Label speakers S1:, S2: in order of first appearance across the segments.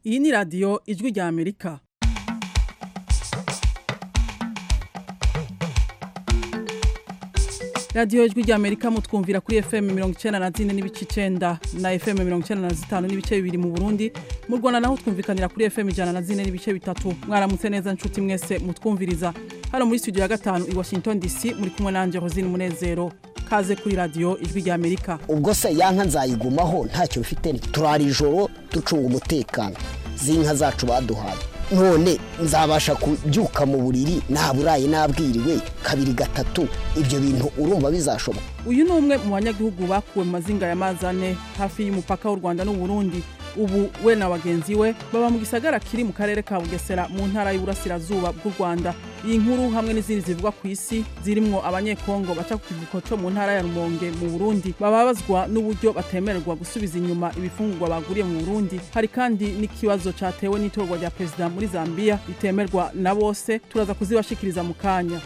S1: iyi ni radiyo ijwi rya amerika radiyo ijwi rya amerika mutwumvira kuri fm mirongo icyenda na zine n'ibice icyenda na fm mirongo icyenda na zitanu n'ibice bibiri mu burundi mu rwanda naho twumvikanira kuri fm ijana na zine n'ibice bitatu mwaramutse neza nshuti mwese mutwumviriza hano muri studio ya gatanu i washington dc muri kumwe nanjye rosine munezero kaze kuri radiyo ijwi rya amerika
S2: ubwo se yanka nzayigumaho ntacyo bifite turara ijoro ducunga umutekano z'inka zacu baduhaye none nzabasha kubyuka mu buriri naburaye nabwiriwe kabiri gatatu ibyo bintu urumva bizashoboka
S1: uyu ni umwe mu banyagihugu bakuwe mu mazinga ya mazane hafi y'umupaka w'u rwanda n'uburundi ubu we na bagenzi we baba mu gisagara kiri mu karere ka bugesera mu ntara y'uburasirazuba bw'u rwanda iyi nkuru hamwe n'izindi zivugwa ku isi zirimwo abanyekongo baca ku kivuko cyo mu ntara ya rumonge mu burundi bababazwa n'uburyo batemererwa gusubiza inyuma ibifungurwa baguriye mu burundi hari kandi n'ikibazo cyatewe n'itorwa rya perezida muri zambia ritemerwa na bose turaza kuzibashikiriza mu kanya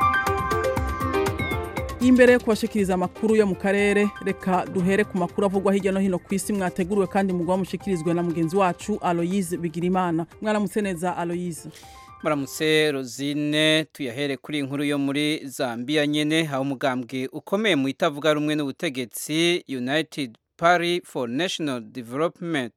S1: imbere yo kubashikiriza amakuru yo mu karere reka duhere ku makuru avugwa hirya no hino ku isi mwateguriwe kandi mugwa mushikirizwe na mugenzi wacu aloyize bigirimana mwaramutse neza aloyize
S3: muramutse rozine tuyahere kuri inkuru yo muri zambia nyene aho umugambwe ukomeye mu itavuga rumwe n'ubutegetsi united Party for National Development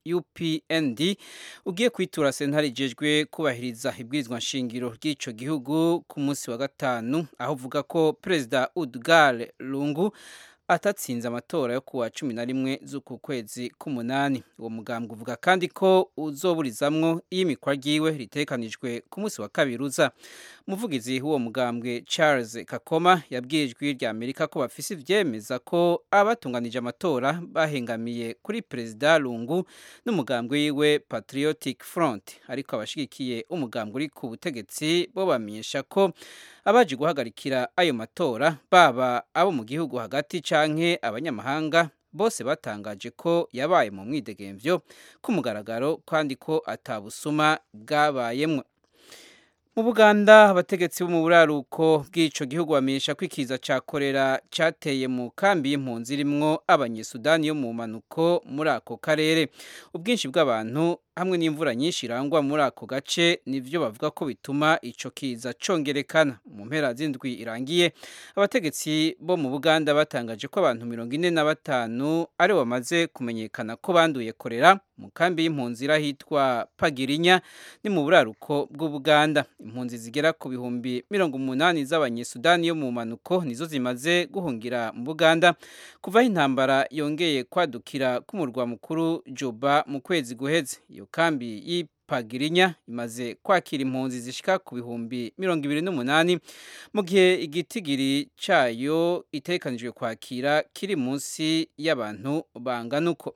S3: UPND ugiye kwitura sentare ijejwe kubahiriza ibwirizwa nshingiro ry'ico gihugu ku munsi wa gatanu aho uvuga ko Perezida Udgar Lungu atatsinze amatora yo kuwa cumi na rimwe z'uku kwezi k'umunani uwo mugambwe uvuga kandi ko uzoburizamwo iyimikwa ryiwe ritekanijwe ku munsi wa kabiri uza umuvugizi w'uwo mugambwe charles kakoma yabwiye ijwi rya amerika ko bafise ivyemeza ko abatunganije amatora bahengamiye kuri perezida lungu n'umugambwe wiwe patriotic front ariko abashigikiye umugambwe uri ku butegetsi bo bamenyesha ko abaje guhagarikira ayo matora baba abo mu gihugu hagati canke abanyamahanga bose batangaje ko yabaye mu mwidegemvyo ku mugaragaro kandi ko atabusuma bwabayemwo mu buganda abategetsi bo mu buraruko bw'ico gihugu bamenyesha ko ikiza ca korera cateye mu kambi y'impunzi irimwo abanyesudani yo mu manuko muri ako karere ubwinshi bw'abantu hamwe n'imvura nyinshi irangwa muri ako gace nivyo bavuga ko bituma ico kiza congerekana mu mpera z'indwi irangiye abategetsi bo mu buganda batangaje ko abantu mirongo ine na batanu ari bamaze kumenyekana ko banduye korera mu kambi y'impunzi irahitwa pagirinya ni mu buraruko bw'ubuganda impunzi zigera ku bihumbi mirongo umunani z'abanyesudani yo mu manuko nizo zimaze guhungira mu buganda kuvaho intambara yongeye kwadukira k'umurwa mukuru juba mu kwezi guheze iyo kambi y'ipagirinya imaze kwakira impunzi zishika ku bihumbi mirongo ibiri n'umunani mu gihe igitigiri cayo itekanijwe kwakira kiri munsi y'abantu bangana uko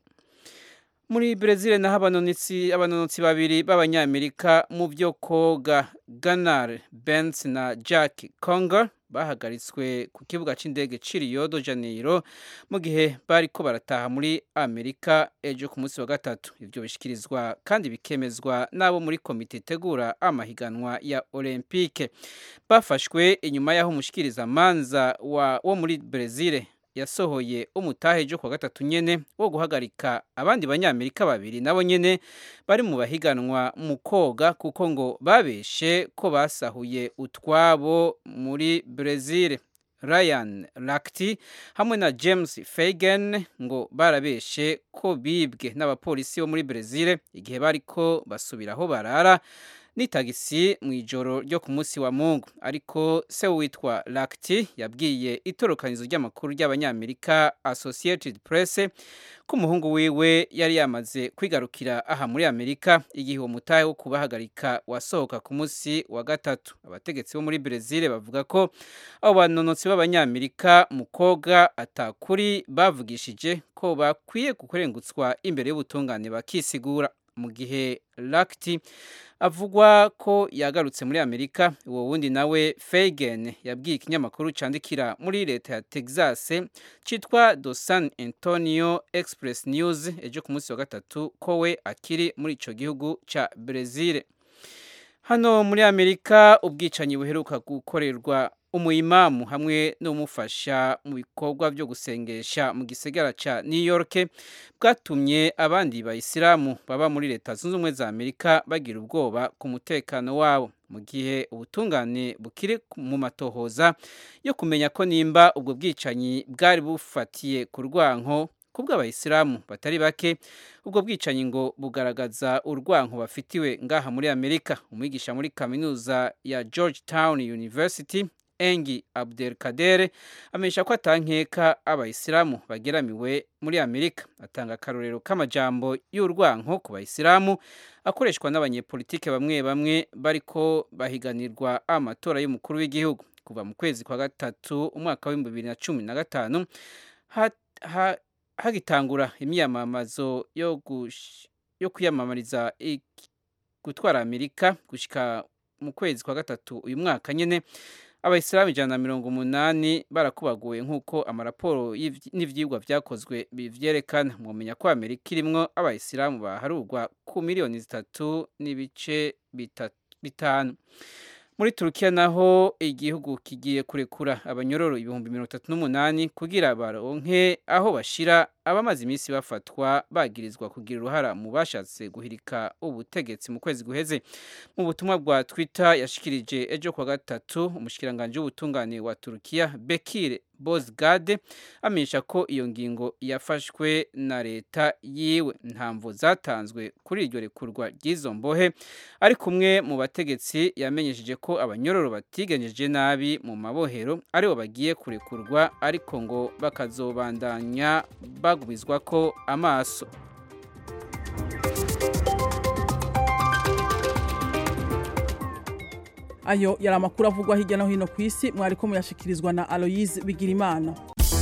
S3: muri Brezil naho abanonotsi abanonotsi babiri b'abanyamerika mu byo koga Gunnar Benz na Jack Conger bahagaritswe ku kibuga c'indege ci Rio de Janeiro mu gihe bariko barataha muri Amerika ejo ku munsi wa gatatu ivyo bishikirizwa kandi bikemezwa n'abo muri komite itegura amahiganwa ya Olympique bafashwe inyuma y'aho umushikiriza manza wa wo muri Brezil yasohoye umutahe ejo kuwa gatatu nyene wo guhagarika abandi banyamerika babiri nabo nyene bari mu bahiganwa mu koga kuko ngo babeshe ko basahuye utwabo muri Brezil Ryan Lakti hamwe na James Fagan ngo barabeshe ko bibwe n'abapolisi bo muri Brezil igihe bariko basubiraho barara n'itagisi mu ijoro ryo ku munsi wa mungu ariko se witwa Lakti yabwiye itorokanizo ry'amakuru ry'abanyamerika Associated Press ko umuhungu wiwe yari yamaze kwigarukira aha muri Amerika igihe uwo mutahe wo kubahagarika wasohoka ku munsi wa gatatu abategetsi bo muri Brezil bavuga ko abo banonotsi b'abanyamerika mu koga atakuri bavugishije ko bakwiye kukurengutswa imbere y'ubutungane bakisigura mu gihe Lakti avugwa ko yagarutse muri Amerika uwo wundi nawe Fagan yabwiye ikinyamakuru candikira muri leta ya Texas citwa Do San Antonio Express News ejo ku munsi wa gatatu ko we akiri muri ico gihugu ca Brazil hano muri Amerika ubwicanyi buheruka gukorerwa umuyimamu hamwe n'umufasha mu bikorwa byo gusengesha mu gisagara ca New York bwatumye abandi bayisilamu baba muri leta zunze ubumwe za Amerika bagira ubwoba ku mutekano wabo mu gihe ubutungane bukiri mu matohoza yo kumenya ko nimba ubwo bwicanyi bwari bufatiye ku rwanko kubwo abayisilamu batari bake ubwo bwicanyi ngo bugaragaza urwanko bafitiwe ngaha muri Amerika umwigisha muri kaminuza ya Georgetown University Engi Abdelkader amenyesha ko atankeka abayisilamu bageramiwe muri Amerika atanga akarorero k'amajambo y'urwanko ku bayisilamu akoreshwa n'abanyepolitike bamwe bamwe bariko bahiganirwa amatora y'umukuru w'igihugu kuva mu kwezi kwa gatatu umwaka w'ibihumbi bibiri na cumi na gatanu hagitangura imyamamazo yo, yo kwiyamamariza gutwara Amerika gushika mu kwezi kwa gatatu uyu mwaka nyene abayisilamu ijana na mirongo umunani barakubaguye nk'uko amaraporo n'ivyigwa vyakozwe bivyerekana mwomenya ko amerika irimwo abayisilamu baharurwa ku miliyoni zitatu n'ibice bitanu muri turukiya naho igihugu kigiye kurekura abanyororo ibihumbi mirongo itatu n'umunani kugira baronke aho bashira abamaze iminsi bafatwa bagirizwa kugira uruhara mu bashatse guhirika ubutegetsi mu kwezi guheze mu butumwa bwa twitter yashikirije ejo kwa gatatu umushikiranganji w'ubutungane wa turukiya bekire bozgade amenyesha ko iyo ngingo yafashwe na leta yiwe ntamvo zatanzwe kuri iryo rekurwa ry'izo mbohe ari kumwe mu bategetsi yamenyesheje ko abanyororo batigenjeje nabi mu mabohero aribo bagiye kurekurwa ariko ngo bakazobandanya bagumizwa ko amaso
S1: ayo yari amakuru avugwa hirya no hino ku isi mwariko muyashikirizwa na aloyize bigirimana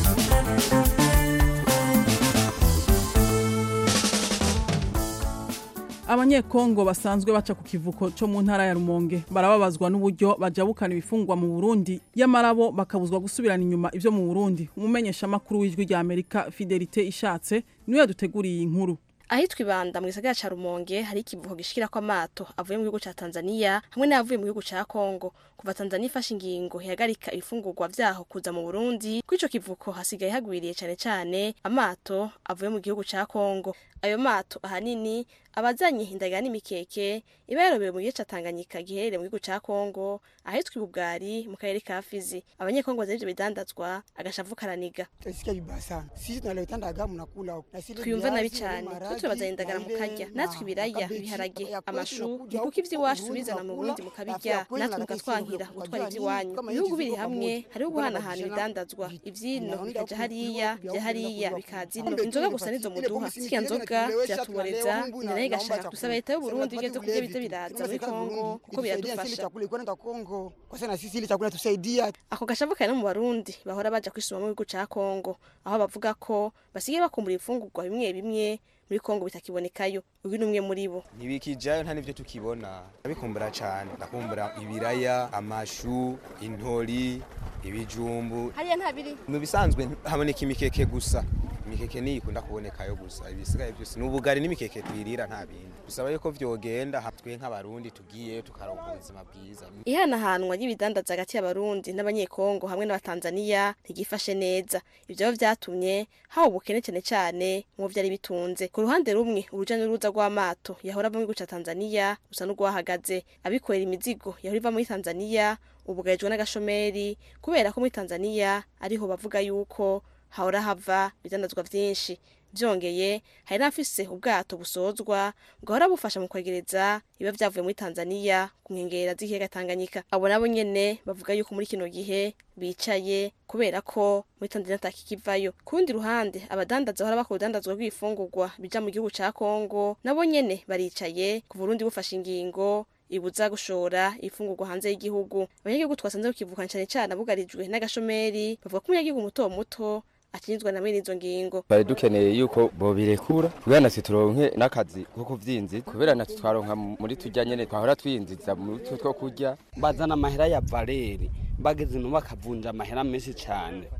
S1: abanyekongo basanzwe baca ku kivuko cyo mu ntara ya rumonge barababazwa n'uburyo bajabukana ibifungwa mu burundi yamarabo bakabuzwa gusubirana inyuma ivyo mu burundi umumenyeshamakuru w'ijwi rya amerika fidelite ishatse niwe yaduteguriye iyi nkuru
S4: ahitwa ibanda mu gisagara ca rumonge hari ikivuko gishikirako amato avuye mu gihugu ca tanzania hamwe n'ayavuye mu gihugu ca kongo kuva tanzania ifashe ingingo ihagarika ibifungurwa vyaho kuza mu burundi kuri ico kivuko hasigaye hagwiriye cane cane amato avuye mu gihugu ca kongo ayo mato ahanini abazanye indagara n'imikeke iba yarobewe mu gice ca Tanganyika giherereye mu gihugu ca Kongo ahitwa ibugari mu karere ka Fizi abanyekongo bazanye ivyo bidandazwa agashavu karaniga
S5: Tunasikia vibaya sana. Sisi tunaleta ndaga mnakula huko. Na sisi
S4: twiyumva nabi
S5: viazi,
S4: cane
S5: maharage,
S4: twe tubazanye indagara
S5: mahindi,
S4: mukarya
S5: na
S4: natwe ibiraya
S5: kabeji.
S4: ibiharage
S5: Ya kwetu
S4: amashu
S5: unakuja
S4: kuko
S5: huku
S4: ivy'iwacu
S5: Burundi
S4: bizana mu
S5: unakula,
S4: Burundi
S5: alafu
S4: mukabirya
S5: ya kweli
S4: natwe
S5: na
S4: mugatwankira
S5: kisi
S4: gutwara
S5: unajua
S4: ivy'iwanyu
S5: nini? Kama
S4: ibihugu
S5: hivi
S4: biri
S5: viko
S4: hamwe
S5: pamoja,
S4: hariho
S5: kuna
S4: guhanahana
S5: mabishana
S4: ibidandazwa
S5: vitu.
S4: ivyino
S5: Unaenda
S4: bikaja
S5: huku
S4: hariya
S5: vya
S4: vya
S5: huku
S4: hariya
S5: vinakuja
S4: bikaza
S5: huku.
S4: ino
S5: Kumbe
S4: inzoga
S5: tu
S4: gusa nizo
S5: ile
S4: muduha
S5: pombe si
S4: zirya
S5: mchezo,
S4: nzoga
S5: tunalewesha,
S4: ziratuboreza
S5: tunalewa Mungu na-
S4: ninayo igashaka
S5: naomba
S4: gusaba leta y'u
S5: chakula.
S4: Burundi
S5: Sema
S4: igeze
S5: tupate
S4: kurya
S5: vile
S4: bize
S5: vitu.
S4: biraza
S5: Tunasema
S4: muri
S5: serikali ya
S4: Kongo
S5: Burundi
S4: kuko
S5: itusaidia sisi
S4: biradufasha
S5: chakula iko nenda Kongo. Kwa sana sisi ile chakula tusaidia.
S4: ako gashavu kari no mu barundi bahora baja kwisuma mu gihugu ca kongo aho bavuga ko basigaye bakumbura ibifungurwa bimwe bimwe muri kongo bitakibonekayo uyu ni umwe muri bo
S6: ntibikijayo nta n'ibyo tukibona ndabikumbura cyane ndakumbura ibiraya amashu intori ibijumbu
S4: hariya nta biri
S6: mu bisanzwe haboneka imikeke gusa imikeke niyo ikunda kubonekayo gusa ibisigaye byose ni ubugari n'imikeke twirira nta bindi bisaba yuko vyogenda ha- twe nk'abarundi tugiyeyo tukaronka ubuzima bwiza
S4: ihanahanwa ry'ibidandaza hagati y'abarundi n'abanyekongo hamwe n'abatanzaniya ntigifashe neza ivyo rero vyatumye haba ubukene cane cane mu vyari bitunze ku ruhande rumwe uruja n'uruza rw'amato yahora ava mu gihugu ca tanzaniya rusa n'urwahagaze abikorera imizigo yahora iva muri tanzaniya ubugarijwe n'agashomeri kubera ko muri tanzaniya ariho bavuga yuko hahora hava ibidandazwa vyinshi vyongeye hari n'abafise ubwato busozwa bwahora bufasha mu kwegereza biba vyavuye muri tanzaniya ku nkengera z'ikiyaga tanganyika abo nabo nyene bavuga yuko muri kino gihe bicaye kubera ko muri tanzaniya atakikivayo ku rundi ruhande abadandaza bahora bakora urudandazwa rw'ibifungurwa bija mu gihugu ca kongo nabo nyene baricaye ku burundi bufashe ingingo ibuza gushora ibifungurwa hanze y'igihugu abanyagihugu twasanze kukivukana cane cane abugarijwe n'agashomeri bavuga ko umunyagihugu muto muto akinyizwa na mwene izo ngingo
S7: twari dukeneye yuko bobirekura kubera natwe turonke n'akazi ko kuvyinziza kubera natwe twaronka muri turya nyene twahora twinziza muri two two kurya
S8: bazana amahera ya valeri bageze no bakavunja amahera menshi cyane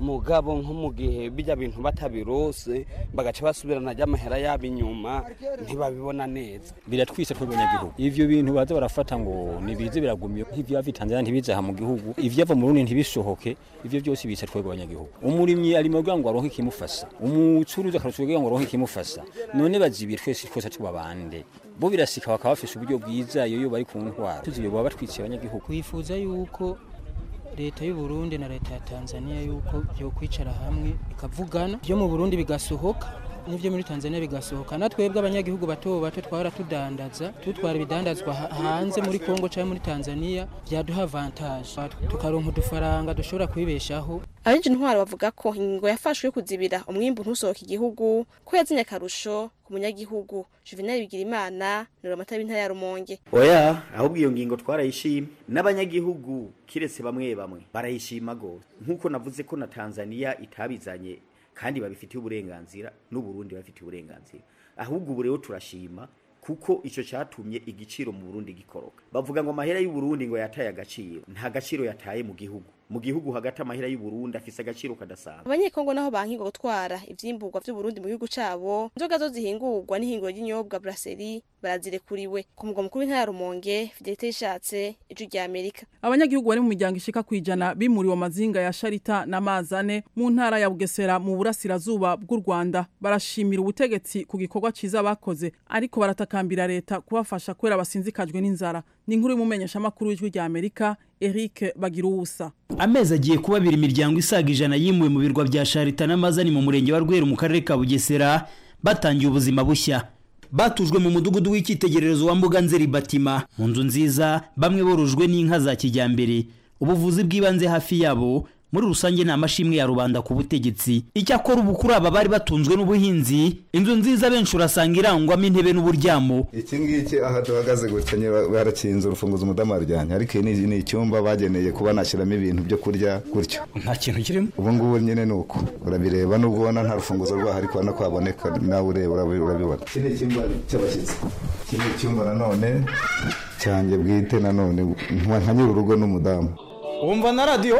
S8: mugabo nko mu gihe bijya bintu batabirose bagaca basubirana ry'amahera yabo inyuma ntibabibona neza
S9: biratwise twebwe abanyagihugu ivyo bintu baza barafata ngo nibize biragumiye nk'ivyo bava Tanzania ntibize aha mu gihugu ivyava mu Burundi ntibisohoke ivyo byose bica twebwe abanyagihugu umurimyi ari mu kugira ngo aronke ikimufasha umucuruzi akarusha kugira ngo aronke ikimufasha none bazibiye twese twese tuba bande bo birasika bakaba bafise uburyo bwiza iyo bari ku ntwara tuzibiye baba batwiciye abanyagihugu
S10: twifuza yuko leta y'u Burundi na leta ya Tanzania yuko byo kwicara hamwe ikavugana byo mu Burundi bigasohoka n'ibyo muri Tanzania bigasohoka na twebwe abanyagihugu bato bato twara tudandaza tutwara ibidandazwa hanze muri Kongo cyangwa muri Tanzania byaduha avantage tukaronka udufaranga dushobora kwibeshaho
S4: abenshi intwaro bavuga ko ingingo yafashwe yo kuzibira umwimbu ntusohoke igihugu ko yazinye akarusho ku munyagihugu Juvenal Bigirimana ni ramata b'intara ya Rumonge
S11: oya ahubwo iyo ngingo twarayishimye n'abanyagihugu kiretse bamwe bamwe barayishima gose nk'uko navuze ko na Tanzania itabizanye kandi babifitiye uburenganzira n'uburundi babifitiye uburenganzira ahubwo ubu rero turashima kuko icyo cyatumye igiciro mu Burundi gikoroka bavuga ngo amahera y'u Burundi ngo yataye agaciro nta gaciro yataye mu gihugu mu gihugu hagati amahera y'u Burundi afise agaciro kadasanzwe
S4: abanyekongo naho bankingo gutwara ivyimburwa vy'u Burundi mu gihugu cabo inzoga zo zihingurwa n'ihinguro ry'inyobwa brasserie barazirekuriwe ku mugwa mukuru w'intara ya Rumonge Fidelite ishatse ijwi rya Amerika
S1: abanyagihugu bari mu miryango ishika kwijana bimuriwe amazinga ya Sharita na Mazane mu ntara ya Bugesera mu burasirazuba bw'u Rwanda barashimira ubutegetsi ku gikorwa ciza bakoze ariko baratakambira leta kubafasha kwera basinzikajwe n'inzara ni inkuru y'umumenyesha makuru w'ijwi rya Amerika Eric Bagiruwusa
S12: amezi agiye kuba abiri imiryango isaga ijana yimuwe mu birwa bya Sharita na Mazani mu murenge wa Rweru mu karere ka Bugesera batangiye ubuzima bushya batujwe mu mudugudu w'icyitegererezo wa mbuga nzeri batima mu nzu nziza bamwe borojwe n'inka za kijyambere ubuvuzi bw'ibanze hafi yabo muri rusange nta mashimwe ya rubanda ku butegetsi icyakora ubu kuri aba bari batunzwe n'ubuhinzi inzu nziza benshi urasanga irangwamo intebe n'uburyamo
S13: iki ngiki aha duhagaze gutya barakinze urufunguzo umudamu arujyanye ariko iyi ni icyumba bageneye kuba nashyiramo ibintu byo kurya gutyo
S9: nta kintu kirimo
S13: ubu ngubu nyine ni uko urabireba nubwo ubona nta rufunguzo rwaho ariko ubona ko haboneka nawe ureba urabibona iki ni icyumba cy'abashyitsi iki ni icyumba nanone cyanjye bwite nanone nka nyir'urugo n'umudamu
S14: wumva na radiyo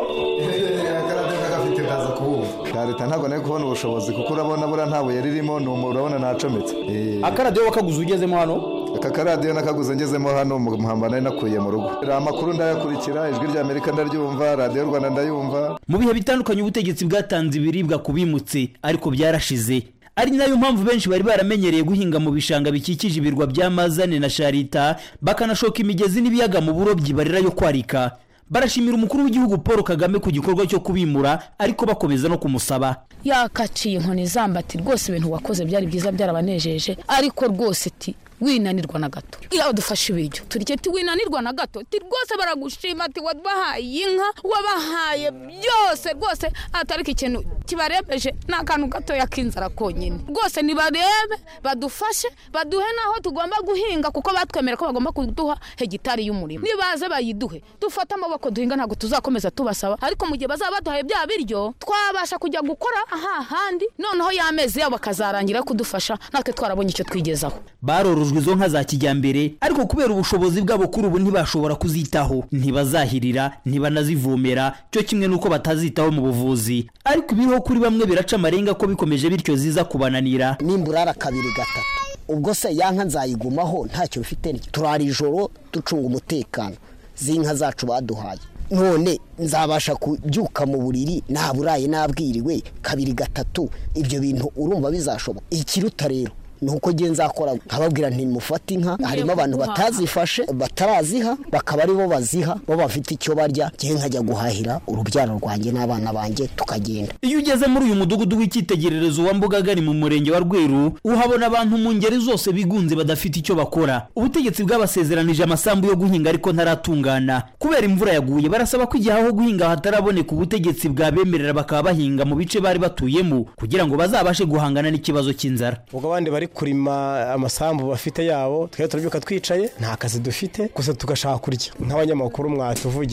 S13: ka leta ntabwo nari kubona ubushobozi kuko urabona buriya nta buye ririmo ni urabona ntacometse
S14: akaradiyo wakaguze ugezemo hano
S13: aka karadiyo nakaguze ngezemo hano mu muhamba nari nakuye mu rugo amakuru ndayakurikira ijwi rya amerika ndaryumva radiyo rwanda ndayumva
S12: mu bihe bitandukanye ubutegetsi bwatanze ibiribwa ku bimutse ariko byarashize ari nayo mpamvu benshi bari baramenyereye guhinga mu bishanga bikikije ibirwa bya mazane na sharita bakanashoka imigezi n'ibiyaga mu burobyi barira yo kwarika barashimira umukuru w'igihugu paul kagame ku gikorwa cyo kubimura ariko bakomeza no kumusaba
S15: yakaciye inkoni zambati rwose ibintu wakoze byari byiza byarabanejeje ariko rwose ti winanirwa na gato iyo dufashe ibiryo turya ti winanirwa na gato ti rwose baragushima ati wabahaye inka wabahaye byose rwose atariko ikintu kibarebeje ni akantu gatoya k'inzara konyine rwose nibarebe badufashe baduhe n'aho tugomba guhinga kuko batwemera ko bagomba kuduha hegitari y'umurima nibaze bayiduhe dufate amaboko duhinga ntabwo tuzakomeza tubasaba ariko mu gihe bazaba baduhaye bya biryo twabasha kujya gukora ahahandi noneho y'amezi yabo bakazarangira kudufasha natwe twarabonye icyo twigezaho
S12: barorojwe izo nka za kijyambere ariko kubera ubushobozi bwabo kuri ubu ntibashobora kuzitaho ntibazahirira ntibanazivomera cyo kimwe n'uko batazitaho mu buvuzi ariko ibiriho kuri bamwe biraca amarenga ko bikomeje bityo ziza kubananira
S2: nimburara kabiri gatatu ubwo se ya nka nzayigumaho ntacyo bifite turara ijoro ducunga umutekano z'inka zacu baduhaye none nzabasha kubyuka mu buriri naburaye nabwiriwe kabiri gatatu ibyo bintu urumva bizashoboka ikiruta rero nuko ngiye nzakora nkababwira ntimufate inka harimo abantu batazifashe bataraziha bakaba aribo baziha bo bafite icyo barya ngewe nkajya guhahira urubyaro rwanjye n'abana banjye tukagenda
S12: iyo ugeze muri uyu mudugudu w'icyitegererezo wa mbugagari mu murenge wa rweru uhabona abantu mu ngeri zose bigunze badafite icyo bakora ubutegetsi bwabasezeranije amasambu yo guhinga ariko ntaratungana kubera imvura yaguye barasaba ko igihe aho guhinga hataraboneka ubutegetsi bwabemerera bakaba bahinga mu bice bari batuyemo kugira ngo bazabashe guhangana n'ikibazo cy'inzara
S14: ubwo abandi bari kurima amasambu bafite yabo twari turabyuka twicaye nta kazi dufite gusa tugashaka kurya nk'abanyamakuru mwatuvugira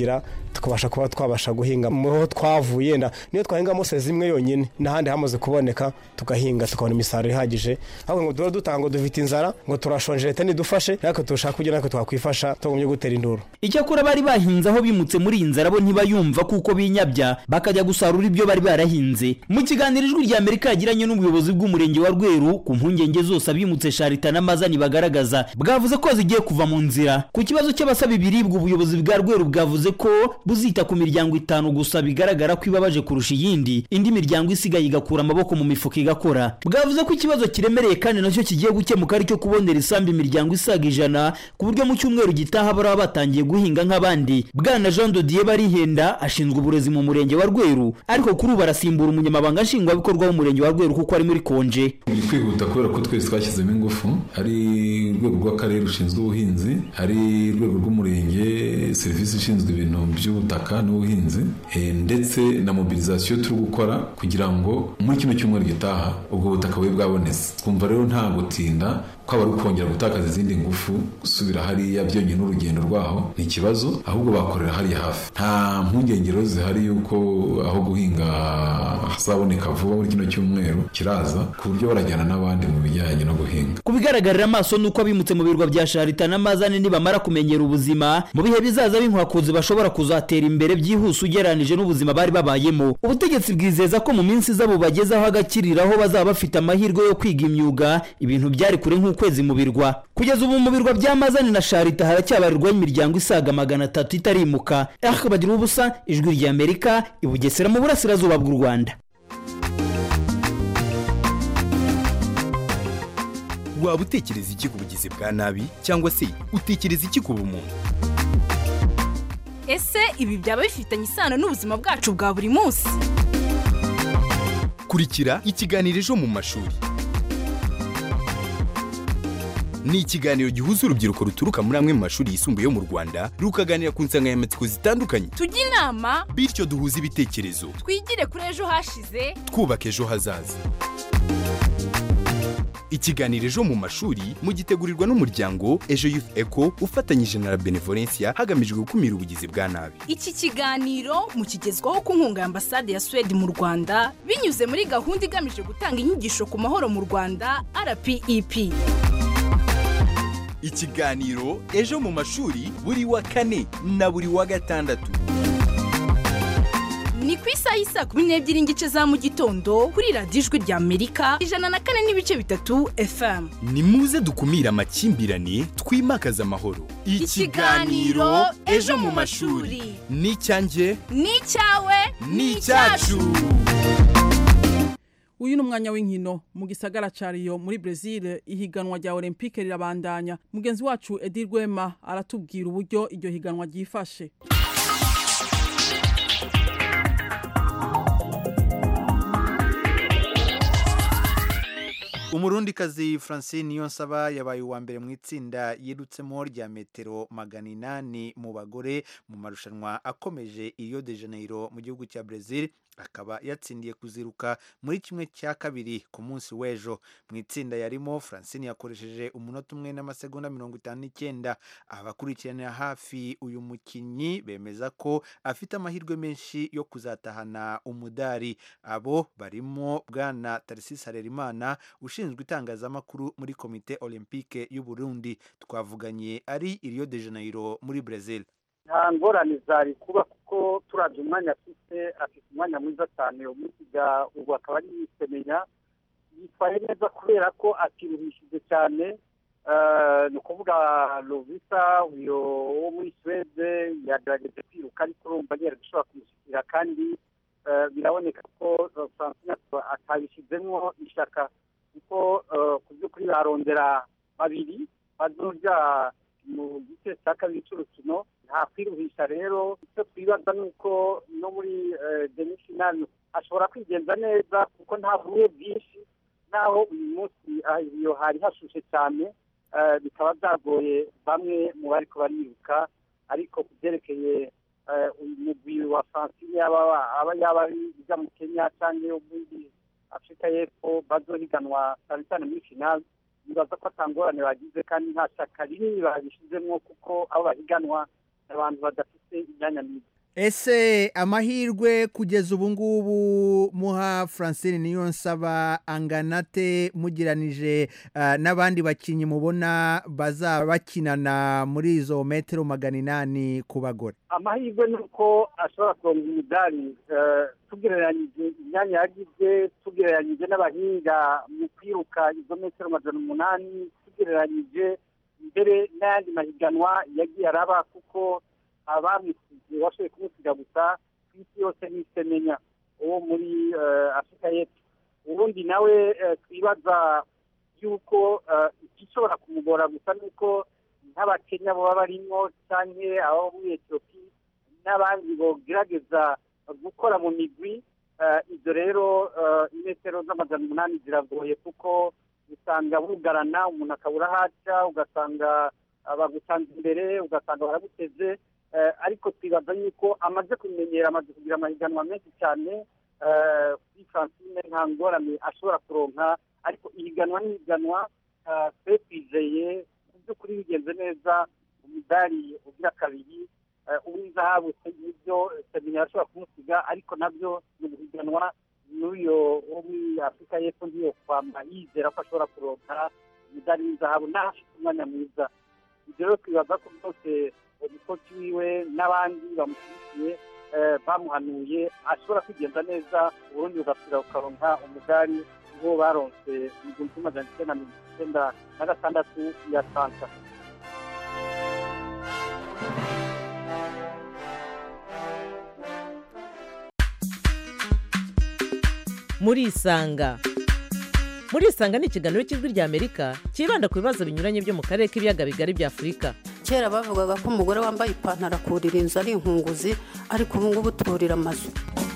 S14: tukabasha kuba twabasha guhinga muho twavuye nda niyo twahinga mose zimwe yonyine n'ahandi hamaze kuboneka tugahinga tukabona imisaruro ihagije ahubwo ngo duhora dutanga ngo dufite inzara ngo turashonje leta nidufashe ariko turashaka kugira natwe twakwifasha tugumye gutera induru
S12: icyakora bari bahinze aho bimutse muri iyi nzara bo ntibayumva kuko binyabya bakajya gusarura ibyo bari barahinze mu kiganiro ijwi rya amerika yagiranye n'ubuyobozi bw'umurenge wa rweru ku mpungenge zose abimutse sharita n'amazani bagaragaza bwavuze ko zigiye kuva mu nzira ku kibazo cy'abasaba ibiribwa ubuyobozi bwa rweru bwavuze ko buzita ku miryango itanu gusa bigaragara ko ibabaje kurusha iyindi indi miryango isigaye igakura amaboko mu mifuka igakora bwavuze ko ikibazo kiremereye kandi nacyo kigiye gukemuka ari cyo kubonera isambu imiryango isaga ijana ku buryo mu cyumweru gitaha baraba batangiye guhinga nk'abandi bwana jean dodier barihenda ashinzwe uburezi mu murenge wa rweru ariko kuri ubu arasimbura umunyamabanga nshingwabikorwa w'umurenge wa rweru kuko ari muri konje
S16: biri kwihuta kubera ko twese twashyizemo ingufu hari urwego rw'akarere rushinzwe ubuhinzi hari urwego rw'umurenge serivisi ishinzwe ibintu by'ubutaka n'ubuhinzi eh, ndetse na mobilizasiyo turi gukora kugira ngo muri kino cyumweru gitaha ubwo butaka bube bwabonetse twumva rero nta gutinda kwaba ari ukongera gutakaza izindi ngufu gusubira hariya byonyine urugendo rwaho ni ikibazo ahubwo bakorera hariya hafi nta mpungenge rero zihari yuko aho guhinga hazaboneka vuba muri kino cyumweru kiraza ku buryo barajyana n'abandi mu bijyanye no guhinga
S12: ku bigaragarira amaso ni uko abimutse mu birwa bya sharita n'amazane nibamara kumenyera ubuzima mu bihe bizaza b'inkwakuzi bashobora kuzatera imbere byihuse ugereranije n'ubuzima bari babayemo ubutegetsi bwizeza ko mu minsi iza bubagezaho agakiriro aho bazaba bafite amahirwe yo kwiga imyuga ibintu byari kure nk'ukwezi mu birwa kugeza ubu mu birwa bya mazane na sharita haracyabarirwaho imiryango isaga magana atatu itarimuka ariko bagira ubusa ijwi rya amerika i bugesera mu burasirazuba bw'u rwanda
S17: waba utekereza iki ku bugizi bwa nabi cyangwa se utekereza iki ku bumuntu
S18: ese ibi byaba bifitanye isano n'ubuzima bwacu bwa buri munsi
S17: kurikira ikiganiro ejo mu mashuri ni ikiganiro gihuza urubyiruko ruturuka muri amwe mu mashuri yisumbuye yo mu rwanda rukaganira ku nsanganyamatsiko zitandukanye
S18: tujye inama
S17: bityo duhuze ibitekerezo
S18: twigire kuri ejo hashize
S17: twubaka ejo hazaza ikiganiro ejo mu mashuri mugitegurirwa n'umuryango ejo youth eco ufatanyije na la benevolencia hagamijwe gukumira ubugizi bwa nabi
S18: iki kiganiro mukigezwaho ku nkunga ya ambasade ya suwede mu rwanda binyuze muri gahunda igamije gutanga inyigisho ku mahoro mu rwanda rpep
S17: ikiganiro ejo mu mashuri buri wa kane na buri wa gatandatu
S18: ni ku isaha y'isa kumi n'ebyiri n'igice za mu gitondo kuri radiyo ijwi rya amerika ijana na kane n'ibice bitatu fm
S17: ni muze dukumire amakimbirane twimakaze amahoro
S18: Ikiganiro Ejo mu mashuri.
S17: ni icyanjye
S18: ni icyawe
S17: ni icyacu
S1: uyu ni umwanya w'inkino mu gisagara ca Rio muri Brazil ihiganwa rya Olympique rirabandanya mugenzi wacu Edi Rwema aratubwira uburyo iryo higanwa ryifashe
S19: umurundikazi francine niyonsaba yabaye uwa mbere mu itsinda yirutsemo rya metero magana inani mu bagore mu marushanwa akomeje Rio de Janeiro mu gihugu cya Brazil akaba yatsindiye kuziruka muri kimwe cya kabiri ku munsi w'ejo mu itsinda yarimo francine yakoresheje umunota umwe n'amasegonda mirongo itanu n'icyenda abakurikiranira hafi uyu mukinnyi bemeza ko afite amahirwe menshi yo kuzatahana umudari abo barimo bwana tarisisi harerimana ushinzwe itangazamakuru muri komite olympique y'u Burundi twavuganye ari i Rio de Janeiro muri Brazil
S20: nta ngorane zari kuba kuko turabye umwanya afite afite umwanya mwiza cyane umusiga ubu akaba ari yisemenya yitwaye neza kubera ko atiruhishije cyane ni ukuvuga lovisa uyu wo muri suwede yagerageje kwiruka ariko urumva yari gushobora kumushyikira kandi biraboneka ko francine atabishyizemo ishaka kuko ku by'ukuri barondera babiri bazurya mu gice cya kabiri cy'urukino nta kwiruhisha rero icyo twibaza ni uko no muri demifinali ashobora kwigenza neza kuko nta bumwe bwinshi naho uyu munsi iyo hari hashushe cyane bikaba byagoye bamwe mu bari bariruka ariko ku byerekeye umugwi wa francine yaba yaba ijya mu kenya cyangwa muri afurika y'epfo bazohiganwa cyane cyane muri finali nibaza ko atangorane bagize kandi nta shyaka rinini babishyizemo kuko abo bahiganwa abantu badafite imyanya myiza
S19: ese amahirwe kugeza ubu ngubu muha francine niyo nsaba anganate mugiranije ah, n'abandi bakinnyi mubona bazaba bakinana muri izo metero magana inani ku bagore
S20: amahirwe ni uko ashobora kuronga imidari eh, tugereranyije imyanya yagize tugereranyije n'abahinga mu kwiruka izo metero majana umunani tugereranyije mbere n'ayandi mahiganwa yagiye araba kuko abamusize washoboye kumusiga gusa ku isi yose n'isemenya uwo muri eh, afurika y'epfo ubundi nawe eh, twibaza yuko eh, igishobora kumugora gusa ni uko nk'abakenya baba barimo cyangwa abo muri etiyopi n'abandi bogerageza gukora mu migwi eh, ibyo rero eh, imetero z'amajana umunani ziragoye kuko usanga bugarana umuntu akabura aho aca ugasanga ah, bagutanze imbere ugasanga baraguteze eh, ariko twibaza yuko amaze kumenyera amaze kugira amahiganwa menshi cyane eh, kuri francine nta ngorane ashobora kuronka ariko ihiganwa n'ihiganwa eh, twe twizeye mu by'ukuri bigenze neza umudari ugira kabiri eh, uw'izahabu ibyo semenya arashobora kumusiga ariko nabyo ni uguhiganwa n'uyo wo muri afurika y'epfo ntiyo kwamba yizera ko ashobora kuronka umudari w'izahabu naho afite umwanya mwiza ibyo rero twibaza ko byose umukozi wiwe n'abandi bamushyigikiye eh, bamuhanuye ashobora kwigenza neza uburundi bugasubira bukaronka umudari wo baronse mu gihumbi kimwe magana icyenda na mirongo icyenda na gatandatu ya santa
S21: murisanga murisanga ni ikiganiro cy'ijwi ry'amerika cyibanda ku bibazo binyuranye byo mu karere k'ibiyaga bigari bya afurika
S22: kera bavugaga ko umugore wambaye ipantaro akurira inzu ari inkunguzi ariko ubu ngubu turira amazu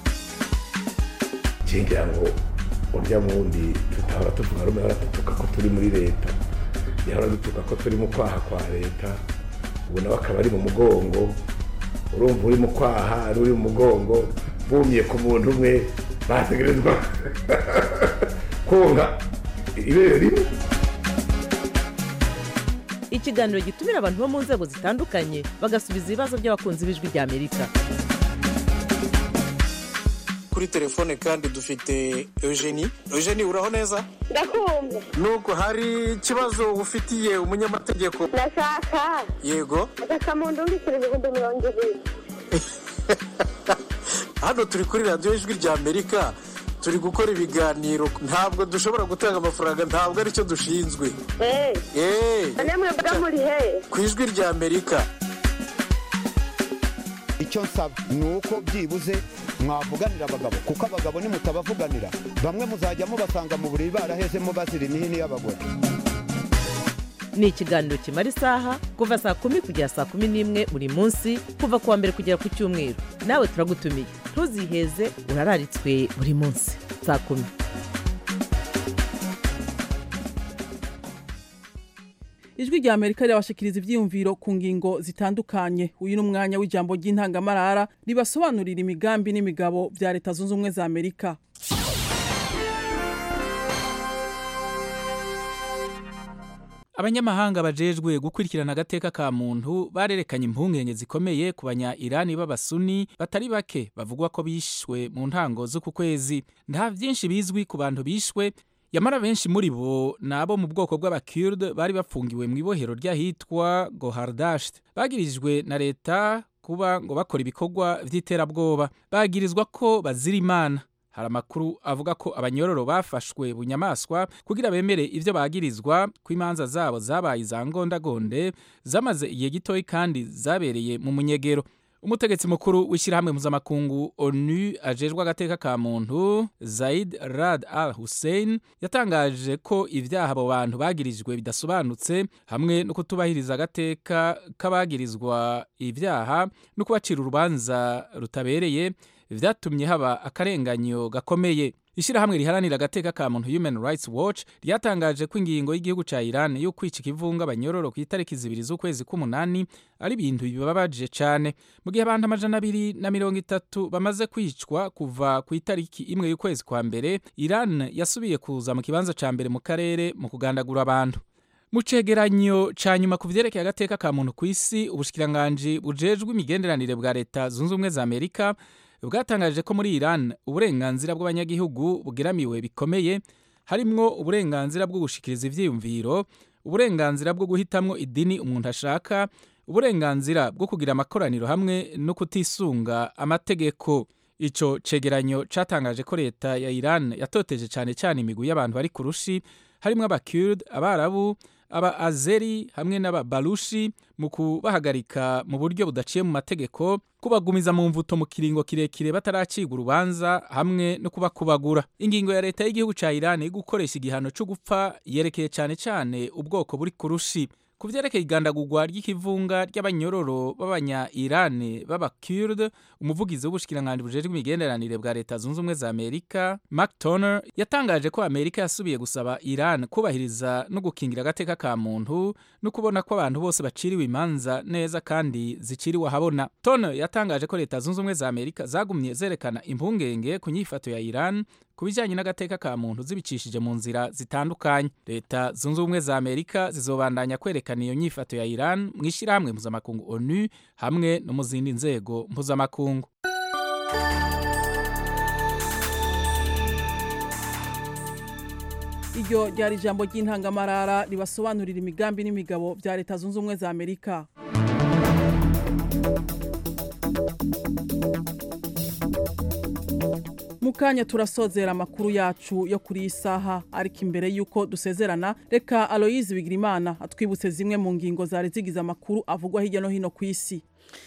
S23: ngira ngo urya wundi tutahora tuvuga rumwe ahora dutuka ko turi muri leta yahora dutuka ko turi mu kwaha kwa leta ubu nawe akaba ari mu mugongo urumva uri mu kwaha ari uri mu mugongo bumiye ku muntu umwe bategerezwa konka ibere rimwe
S21: ikiganiro gitumira abantu bo mu nzego zitandukanye bagasubiza ibibazo by'abakunzi b'ijwi ry'amerika
S24: kuri telefone kandi dufite eugenie eugenie uraho neza
S25: ndakumva
S24: nuko hari ikibazo ufitiye umunyamategeko
S25: ndashaka
S24: yego
S25: agakamuntu mbikira ibihumbi mirongo ibiri
S24: hano turi kuri radiyo ijwi ry'amerika turi gukora ibiganiro ntabwo dushobora gutanga amafaranga ntabwo aricyo dushinzwe
S25: eee
S24: eee
S25: none mwebwe muri he
S24: ku ijwi ry'amerika
S26: icyo nsaba ni uko byibuze mwavuganira abagabo kuko abagabo nimutabavuganira bamwe muzajya mubasanga mu buriri barahezemo bazira imihini y'abagore
S21: ni ikiganiro kimara isaha kuva saa kumi kugera saa kumi n'imwe buri munsi kuva ku wa mbere kugera ku cyumweru nawe turagutumiye ntuziheze urararitswe buri munsi saa kumi
S1: ijwi rya amerika rirabashikiriza ibyiyumviro ku ngingo zitandukanye uyu ni umwanya w'ijambo ry'intangamarara ribasobanurira imigambi n'imigabo bya leta zunze ubumwe za amerika
S27: abanyamahanga bajejwe gukurikirana agateka ka muntu barerekanye impungenge zikomeye ku banya irani b'abasuni batari bake bavugwa ko bishwe mu ntango z'uku kwezi nta byinshi bizwi ku bantu bishwe yamara benshi muri bo ni abo mu bwoko bw'abakirde bari bafungiwe mu ibohero ry'ahitwa gohardasht bagirijwe na leta kuba ngo bakora ibikorwa by'iterabwoba bagirizwa ko bazira imana hari amakuru avuga ko abanyororo bafashwe bunyamaswa kugira bemere ibyo bagirizwa ko imanza zabo zabaye iza ngondagonde zamaze igihe gitoya kandi zabereye mu munyegero umutegetsi mukuru w'ishyirahamwe mpuzamakungu onu ajejwe agateka ka muntu zaid rad al hussein yatangaje ko ibyaha abo bantu bagirijwe bidasobanutse hamwe no kutubahiriza agateka k'abagirizwa ibyaha no kubacira urubanza rutabereye vyatumye haba akarenganyo gakomeye ishyirahamwe riharanira agateka ka muntu human rights watch ryatangaje ko ingingo y'igihugu ca iran yo kwica ikivunga abanyororo ku itariki zibiri z'ukwezi k'umunani ari ibintu bibabaje cane mu gihe abantu amajana abiri na mirongo itatu bamaze kwicwa kuva ku itariki imwe y'ukwezi kwa mbere iran yasubiye kuza mu kibanza ca mbere mu karere mu kugandagura abantu mu cegeranyo ca nyuma ku vyerekeye agateka ka muntu ku isi ubushikiranganji bujejwe imigenderanire bwa leta zunze ubumwe za amerika bwatangaje ko muri iran uburenganzira bw'abanyagihugu bugeramiwe bikomeye harimwo uburenganzira bwo gushikiriza ivyiyumviro uburenganzira bwo guhitamwo idini umuntu ashaka uburenganzira bwo kugira amakoraniro hamwe no kutisunga amategeko ico cegeranyo catangaje ko leta ya Iran yatoteje cane cyane imigwi y'abantu bari ku rushi harimwo abakurd abarabu aba azeri hamwe n'ababalushi mu kubahagarika mu buryo budaciye mu mategeko kubagumiza mu mvuto mu kiringo kirekire bataracirwa urubanza hamwe no kubakubagura ingingo ya leta y'igihugu ca Iran yo gukoresha igihano cyo gupfa yerekeye cyane cyane ubwoko buri ku rushi ku vyerekeye igandagurwa ry'ikivunga ry'abanyororo b'abanya Iran b'abakurd umuvugizi w'ubushikiranganji bujejwe imigenderanire bwa leta zunze ubumwe za Amerika Mark Toner yatangaje ko Amerika yasubiye gusaba Iran kubahiriza no gukingira agateka ka muntu no kubona ko abantu bose baciriwe imanza neza kandi ziciriwe ahabona Toner yatangaje ko leta zunze ubumwe za Amerika zagumye zerekana impungenge ku nyifato ya Iran ku bijyanye n'agateka ka muntu zibicishije mu nzira zitandukanye leta zunze ubumwe za amerika zizobandanya kwerekana iyo nyifato ya iran mu ishyirahamwe mpuzamakungu onu hamwe no mu zindi nzego mpuzamakungu
S1: iryo ryari ijambo ry'intangamarara ribasobanurira imigambi n'imigabo bya leta zunze ubumwe za amerika mu kanya turasozera amakuru yacu yo kuri iyi saha ariko imbere y'uko dusezerana reka aloyizi bigirimana atwibutse zimwe mu ngingo zari zigize amakuru avugwa hirya no hino ku isi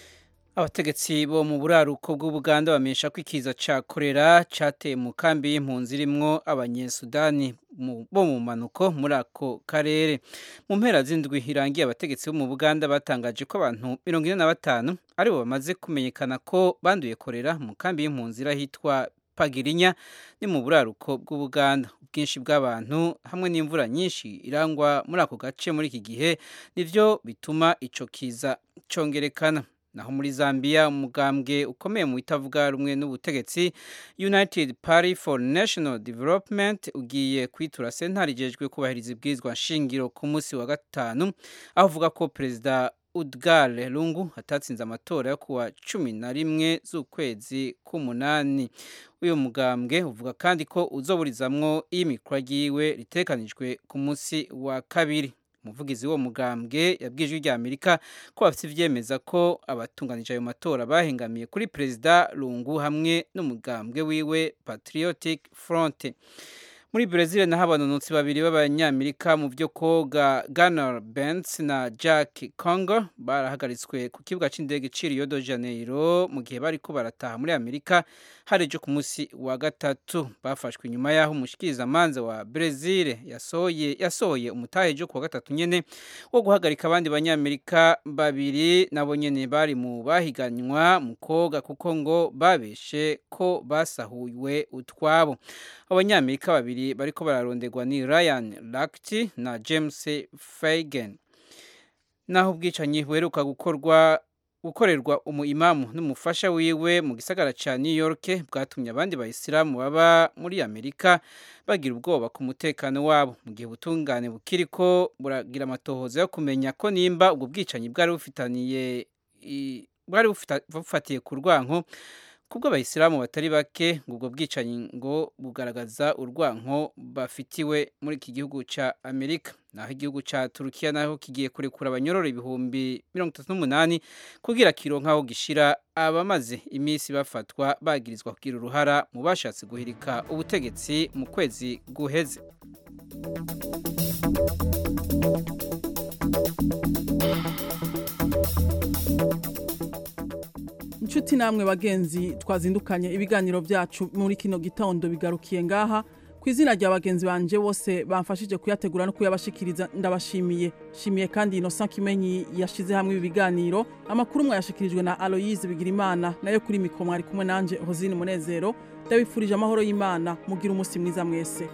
S3: abategetsi bo mu buraruko bw'ubuganda bamenyesha ko ikiza ca korera cateye mu kambi y'impunzi irimwo abanyesudani bo mu manuko muri ako karere mu mpera z'indwi irangiye abategetsi bo mu buganda batangaje ko abantu mirongo ine na batanu aribo bamaze kumenyekana ko banduye korera mu kambi y'impunzi irahitwa pagirinya ni mu buraruko bw'ubuganda ubwinshi bw'abantu hamwe n'imvura nyinshi irangwa muri ako gace muri iki gihe nivyo bituma ico kiza congerekana naho muri Zambia umugambwe ukomeye mu itavuga rumwe n'ubutegetsi United Party for National Development ugiye kwitura sentare ijejwe kubahiriza ibwirizwa nshingiro ku munsi wa gatanu aho uvuga ko perezida Udgar Lungu atatsinze amatora yo kuwa cumi na rimwe z'ukwezi k'umunani uyu mugambwe uvuga kandi ko uzoburizamwo iy'imikwa ryiwe ritekanijwe ku munsi wa kabiri umuvugizi wo mugambwe yabwije rya Amerika ko bafite ivyemeza ko abatunganije ayo matora bahengamiye kuri perezida Lungu hamwe n'umugambwe wiwe Patriotic Front muri Brazil naho abanonotsi babiri b'abanyamerika mu byo koga Gunnar Benz na Jack Congo barahagaritswe ku kibuga c'indege ci Rio de Janeiro mu gihe bariko barataha muri Amerika harejo ku munsi wa gatatu bafashwe inyuma yaho umushikirizamanza wa Brazil yasohoye yasohoye umutahe jo ku wa gatatu nyene wo guhagarika abandi banyamerika babiri nabo nyene bari mu bahiganywa mu koga kuko ngo babeshe ko basahuwe utwabo abanyamerika babiri bariko bararonderwa ni Ryan Lakti na James Fagan naho ubwicanyi buheruka gukorwa gukorerwa umuimamu n'umufasha wiwe mu gisagara ca New York bwatumye abandi bayisilamu baba muri Amerika bagira ubwoba ku mutekano wabo mu gihe ubutungane bukiriko buragira amatohoza yo kumenya ko nimba ubwo bwicanyi bwari bufitaniye bwari bufatiye ku rwanko kubwo abayisilamu batari bake ngo ubwo bwicanyi ngo bugaragaza urwanko bafitiwe muri iki gihugu cya amerika naho igihugu cya turukiya naho kigiye kurekura abanyororo ibihumbi mirongo itatu n'umunani kugira kiro nk'aho gishira abamaze iminsi bafatwa bagirizwa kugira uruhara mu bashatse guhirika ubutegetsi mu kwezi guheze
S1: inshuti namwe bagenzi twazindukanye ibiganiro byacu muri kino gitondo bigarukiye ngaha ku izina rya bagenzi banje bose bamfashije kuyategura no kuyabashikiriza ndabashimiye shimiye kandi Innocent Kimenyi yashize hamwe ibi biganiro amakuru mwayashikirijwe na Aloyize Bigirimana nayo kuri mikro mwari kumwe nanje Hozine Munezero ndabifurije amahoro y'Imana mugira umunsi mwiza mwese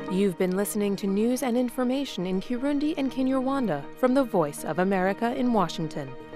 S4: You've been listening to news and information in Kirundi and Kinyarwanda from the Voice of America in Washington.